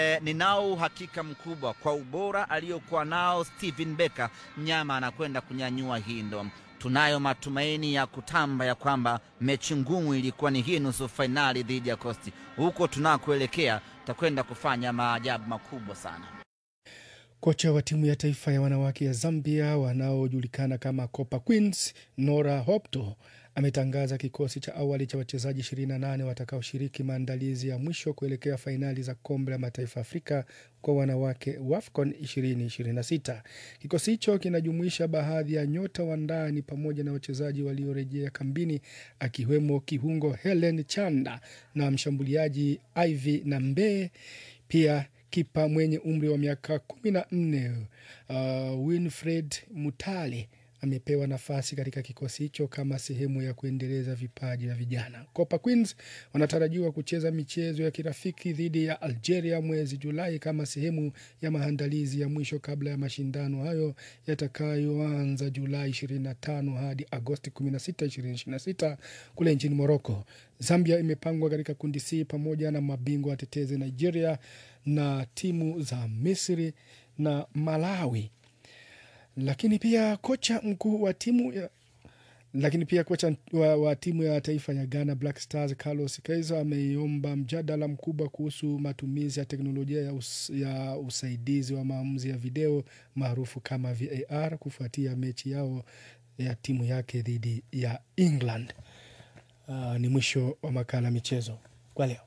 E, ninao uhakika mkubwa kwa ubora aliyokuwa nao Steven Becker, mnyama anakwenda kunyanyua hii ndo. Tunayo matumaini ya kutamba ya kwamba mechi ngumu ilikuwa ni hii nusu fainali dhidi ya Kosti. Huko tunakoelekea takwenda kufanya maajabu makubwa sana. Kocha wa timu ya taifa ya wanawake ya Zambia wanaojulikana kama Copa Queens, Nora Hopto ametangaza kikosi cha awali cha wachezaji 28 watakaoshiriki maandalizi ya mwisho kuelekea fainali za kombe la mataifa Afrika kwa wanawake WAFCON 2026. Kikosi hicho kinajumuisha baadhi ya nyota wa ndani pamoja na wachezaji waliorejea kambini akiwemo kiungo Helen Chanda na mshambuliaji Ivy Nambe, pia kipa mwenye umri wa miaka kumi na nne uh, Winfred Mutale amepewa nafasi katika kikosi hicho kama sehemu ya kuendeleza vipaji vya vijana. Copa Queens wanatarajiwa kucheza michezo ya kirafiki dhidi ya Algeria mwezi Julai kama sehemu ya maandalizi ya mwisho kabla ya mashindano hayo yatakayoanza Julai 25 hadi Agosti 16, 2026 kule nchini Morocco. Zambia imepangwa katika kundi C pamoja na mabingwa watetezi Nigeria na timu za Misri na Malawi lakini pia kocha mkuu wa timu ya lakini pia kocha wa, wa timu ya taifa ya Ghana Black Stars Carlos Kaiser ameiomba mjadala mkubwa kuhusu matumizi ya teknolojia ya, us, ya usaidizi wa maamuzi ya video maarufu kama VAR kufuatia mechi yao ya timu yake dhidi ya England. Uh, ni mwisho wa makala michezo kwa leo.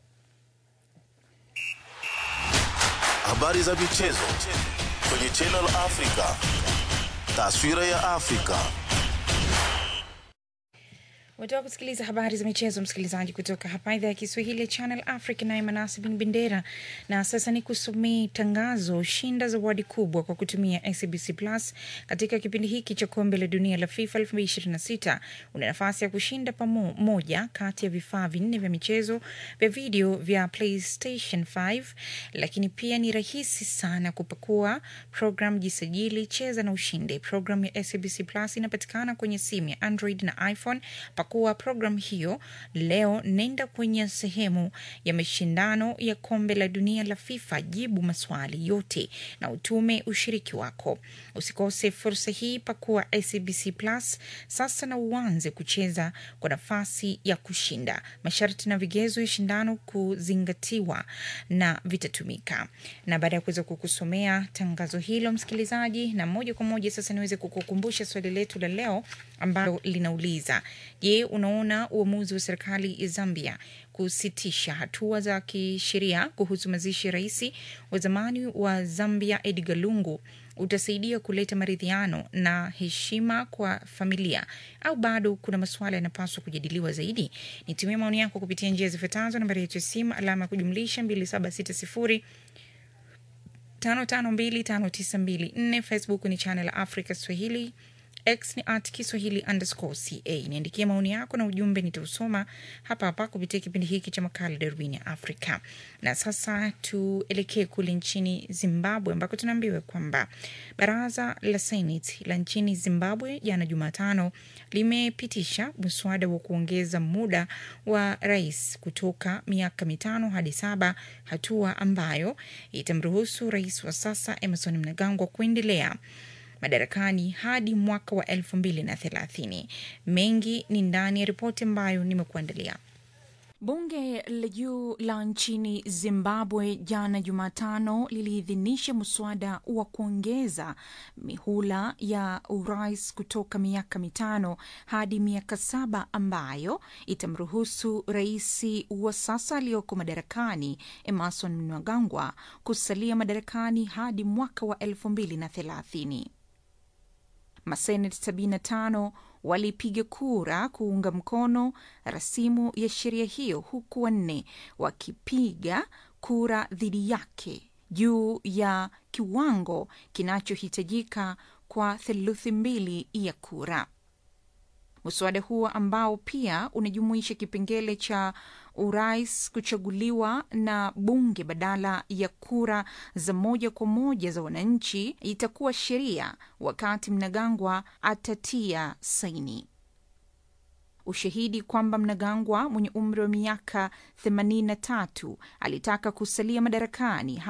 Habari za michezo kwenye Channel Africa. Taswira ya Afrika. Umetoka kusikiliza habari za michezo, msikilizaji, kutoka hapa idhaa ya Kiswahili ya Channel Africa, naye Manasi bin Bendera. Na sasa ni kusomea tangazo: shinda zawadi kubwa kwa kutumia SABC Plus katika kipindi hiki cha kombe la dunia la FIFA 2026. Una nafasi ya kushinda pamoja kati ya vifaa vinne vya michezo vya video vya PlayStation 5, lakini pia ni rahisi sana kupakua program, jisajili, cheza na ushinde. Program ya SABC Plus inapatikana kwenye simu ya Android na iPhone. Pakua programu hiyo leo, nenda kwenye sehemu ya mashindano ya kombe la dunia la FIFA, jibu maswali yote na utume ushiriki wako. Usikose fursa hii, pakua SABC Plus sasa na uanze kucheza kwa nafasi ya kushinda. Masharti na vigezo ya shindano kuzingatiwa na vitatumika. Na baada ya kuweza kukusomea tangazo hilo, msikilizaji, na moja kwa moja sasa niweze kukukumbusha swali letu la leo ambalo linauliza Je, unaona uamuzi wa serikali ya Zambia kusitisha hatua za kisheria kuhusu mazishi ya rais wa zamani wa Zambia Edgar Lungu utasaidia kuleta maridhiano na heshima kwa familia au bado kuna masuala yanapaswa kujadiliwa zaidi? Nitumie maoni yako kupitia njia zifuatazo: nambari yetu ya simu alama ya kujumlisha 2760 552594 Facebook ni channel Africa Swahili X ni at Kiswahili underscore ca. Niandikia maoni yako na ujumbe, nitausoma hapa hapa kupitia kipindi hiki cha makala Darubini ya Afrika. Na sasa tuelekee kule nchini Zimbabwe ambako tunaambiwa kwamba baraza la Seneti la nchini Zimbabwe jana Jumatano limepitisha mswada wa kuongeza muda wa rais kutoka miaka mitano hadi saba, hatua ambayo itamruhusu rais wa sasa Emerson Mnangagwa kuendelea madarakani hadi mwaka wa elfu mbili na thelathini. Mengi ni ndani ya ripoti ambayo nimekuandalia. Bunge la juu la nchini Zimbabwe jana Jumatano liliidhinisha mswada wa kuongeza mihula ya urais kutoka miaka mitano hadi miaka saba ambayo itamruhusu rais wa sasa aliyoko madarakani Emerson Mnangagwa kusalia madarakani hadi mwaka wa elfu mbili na thelathini. Maseneti 75 walipiga kura kuunga mkono rasimu ya sheria hiyo huku wanne wakipiga kura dhidi yake juu ya kiwango kinachohitajika kwa theluthi mbili ya kura. Mswada huo ambao pia unajumuisha kipengele cha urais kuchaguliwa na bunge badala ya kura za moja kwa moja za wananchi itakuwa sheria wakati Mnangagwa atatia saini. Ushahidi kwamba Mnangagwa mwenye umri wa miaka 83 alitaka kusalia madarakani